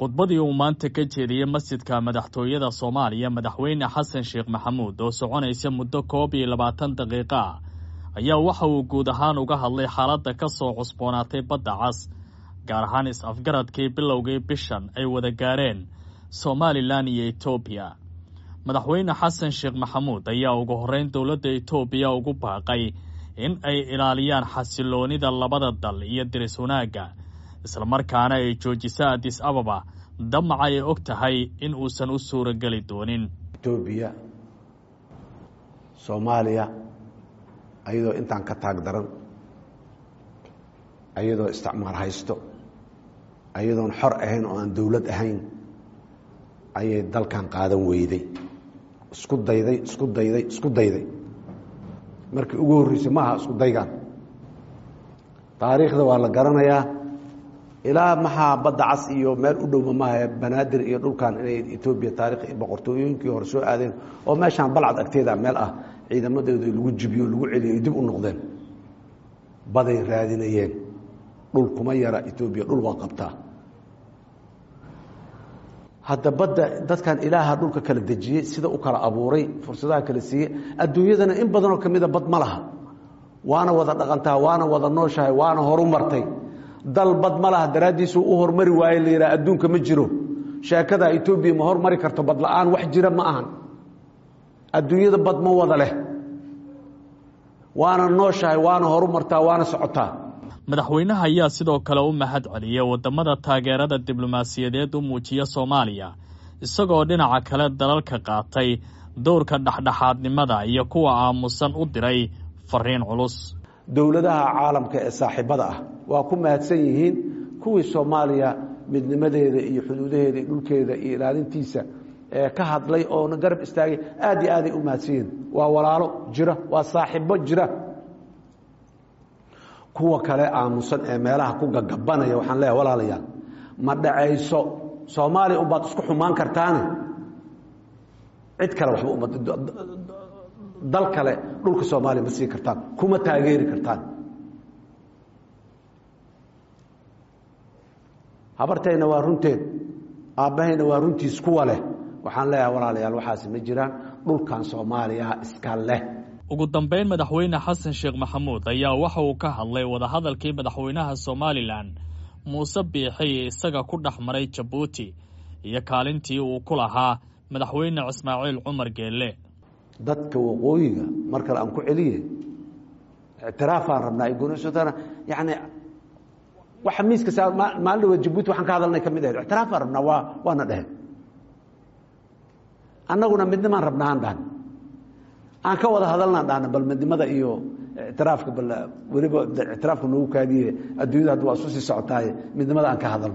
khudbadii uu maanta ka jeediyey masjidka madaxtooyada soomaaliya madaxweyne xasan sheekh maxamuud oo soconaysa muddo koob iyo labaatan daqiiqo ah ayaa waxa uu guud ahaan uga hadlay xaaladda ka soo cusboonaatay badda cas gaar ahaan is-afgaradkii bilowgii bishan ay wada gaareen somalilan iyo etoobiya madaxweyne xasan sheekh maxamuud ayaa ugu horreyn dowladda etoobiya ugu baaqay in ay ilaaliyaan xasiloonida labada dal iyo diris wanaagga islamarkaana ay joojiso adis ababa damaca ay og tahay in uusan u suurageli doonin etoobiya soomaaliya ayadoo intaan ka taag daran ayadoo isticmaar haysto ayadoon xor ahayn oo aan dowlad ahayn ayay dalkan qaadan weyday isku dayday isku dayday isku dayday markii ugu horreysay maaha isku daygan taariikhda waa la garanayaa ilaa maxaa badda cas iyo meel u dhowma maaha banaadir iyo dhulkan inay etoobiya taarikh boqortooyooyinkii hore soo aadeen oo meeshaan balcad agteeda meel ah ciidamadooda lagu jibiyo lagu celiyo dib u noqdeen baday raadinayeen dhul kuma yara etoobiya dhul waa qabtaa hadda badda dadkan ilaaha dhulka kala dejiyey sida u kala abuuray fursadaha kala siiyey adduunyadana in badanoo ka mida bad ma laha waana wada dhaqantaa waana wada nooshahay waana horu martay dal bad ma laha daraaddiisuu u hormari waaye la yidhaha adduunka ma jiro sheekada etoobiya ma hormari karto bad la-aan wax jira ma ahan adduunyada bad ma wada leh waana nooshahay waana horu martaa waana socotaa madaxweynaha ayaa sidoo kale u mahad celiyey wadamada taageerada diblomaasiyadeed u muujiya soomaaliya isagoo dhinaca kale dalalka qaatay dowrka dhexdhexaadnimada iyo kuwa aamusan u diray fariin culus dowladaha caalamka ee saaxiibada ah waa ku mahadsan yihiin kuwii soomaaliya midnimadeeda iyo xuduudaheeda iyo dhulkeeda iyo ilaalintiisa ee ka hadlay oona garab istaagay aad iyo aaday u mahadsan yihiin waa walaalo jira waa saaxiibo jira kuwa kale aamusan ee meelaha ku gagabanaya waxaan leeyahay walaalayaal ma dhacayso soomaaliya unbaad isku xumaan kartaane cid kale waxba uma dal kale dhulka soomaaliya ma sii kartaan kuma taageeri kartaan habartayna waa runteed aabbahayna waa runtiis kuwa leh waxaan leeyahay walaalayaal waxaasi ma jiraan dhulkan soomaaliya iska leh ugu dambeyn madaxweyne xasan sheekh maxamuud ayaa waxa uu ka hadlay wadahadalkii madaxweynaha somalilan muuse biixi isaga ku dhex maray jabuuti iyo kaalintii uu ku lahaa madaxweyne ismaaciil cumar geelle dadka waqooyiga mar kale aan ku celiye ictiraafaan rabnaa gonisotana yani waxa miiska saa maalin dhaweed jabuuti waxaan ka hadalnay ka mid ahayd ictiraafaan rabnaa waa waana dheheen annaguna midnimaan rabnaa aan dhahan aan ka wada hadalnaan dhahna bal midnimada iyo ictiraafka bal weliba ictiraafka noogu kaadiye adduunyada hadda waa isu sii socotaaye midnimada aan ka hadalno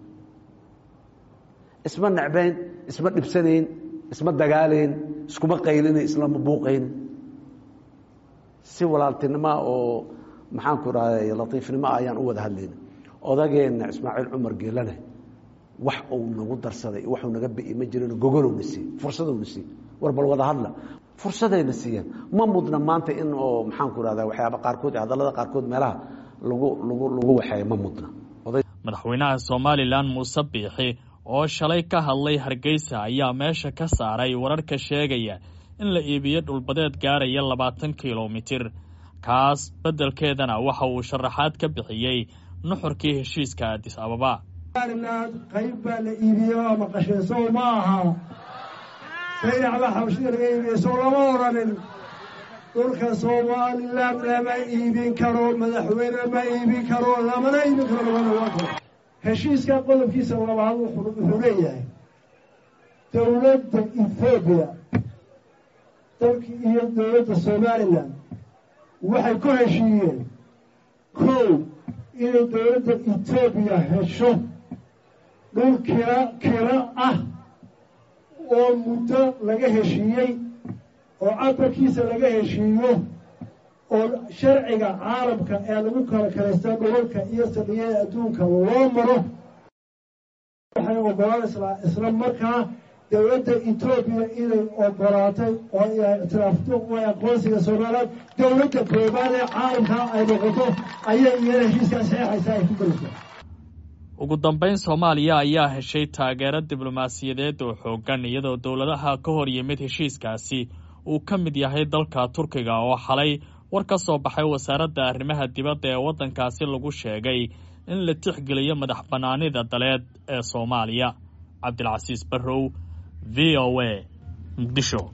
isma necbayn isma dhibsanayn isma dagaalayn iskuma qaylinayn islama buuqayn si walaaltinimoa oo maxaanku rahday latiifnimo ah ayaan u wada hadlayna odageenna ismaaciil cumar geelane wax uu nagu darsaday waxuu naga bi'i ma jirino gogolowna siiye fursadowna siiye war bal wada hadla fursadayna siiyeen ma mudna maanta in oo maxaanku rahda waxyaaba qaarkood hadallada qaarkood meelaha lagu lagu lagu waxeeyo ma mudna madaxweynaha somalilan muuse biixi oo shalay ka hadlay hargeysa ayaa meesha ka saaray wararka sheegaya in la iibiyo dhulbadeed gaaraya labaatan kilomitir kaas beddelkeedana waxa uu sharaxaad ka bixiyey nuxurkii heshiiska adis ababa qayb baa la iibiye waa maqashayso ma aha sayacba xabashida laga iibiye soo lama odhanin dhulka somalilan lama iibin karo madaxweyne ma iibin karo lamana iibin karo labada heshiiska qodobkiisa labaad wuxuu leeyahay dowladda ethoobiya dalki iyo dowladda somalilan waxay ku heshiiyeen kow inay dowladda etoobiya hesho dhul kira kira ah oo muddo laga heshiiyey oo cabarkiisa laga heshiiyo oo sharciga caalamka ee lagu kala kalaysta dhulalka iyo saldhigyada adduunka loo maro waxay ogolaan isla markaa dowladda etoobiya inay ogolaatay oo ay ictiraafto oo aqoonsiga somalilan dowladda koobaad ee caalamka ay noqoto ayay iyana heshiiskaa saxeexaysa ay ku gelaysaa ugu dambeyn soomaaliya ayaa heshay taageero diblomaasiyadeed oo xooggan iyadoo dowladaha ka hor yimid heshiiskaasi uu ka mid yahay dalka turkiga oo xalay war ka soo baxay wasaaradda arrimaha dibadda ee waddankaasi lagu sheegay in la tixgeliyo madax bannaanida daleed ee soomaaliya cabdilcasiis barrow v o a muqdisho